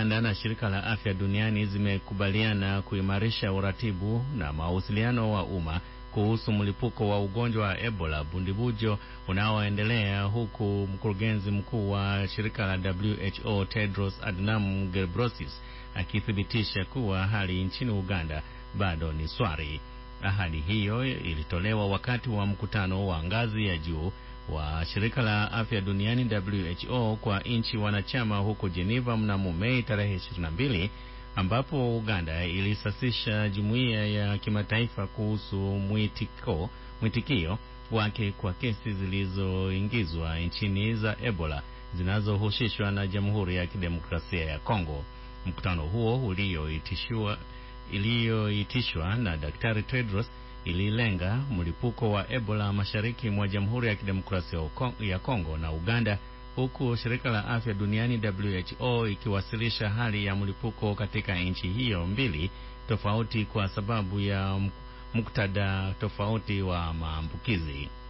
Uganda na shirika la afya duniani zimekubaliana kuimarisha uratibu na mawasiliano wa umma kuhusu mlipuko wa ugonjwa wa Ebola bundibujo unaoendelea, huku mkurugenzi mkuu wa shirika la WHO Tedros Adhanom Ghebreyesus akithibitisha kuwa hali nchini Uganda bado ni swari. Ahadi hiyo ilitolewa wakati wa mkutano wa ngazi ya juu wa shirika la afya duniani WHO kwa nchi wanachama huko Geneva mnamo Mei tarehe 22 ambapo Uganda ilisasisha jumuiya ya kimataifa kuhusu mwitiko, mwitikio wake kwa kesi zilizoingizwa nchini za Ebola zinazohusishwa na Jamhuri ya Kidemokrasia ya Kongo. Mkutano huo ulioitishwa iliyoitishwa na Daktari Tedros ililenga mlipuko wa Ebola mashariki mwa Jamhuri ya Kidemokrasia ya Kongo na Uganda, huku shirika la afya duniani WHO ikiwasilisha hali ya mlipuko katika nchi hiyo mbili tofauti kwa sababu ya muktadha tofauti wa maambukizi.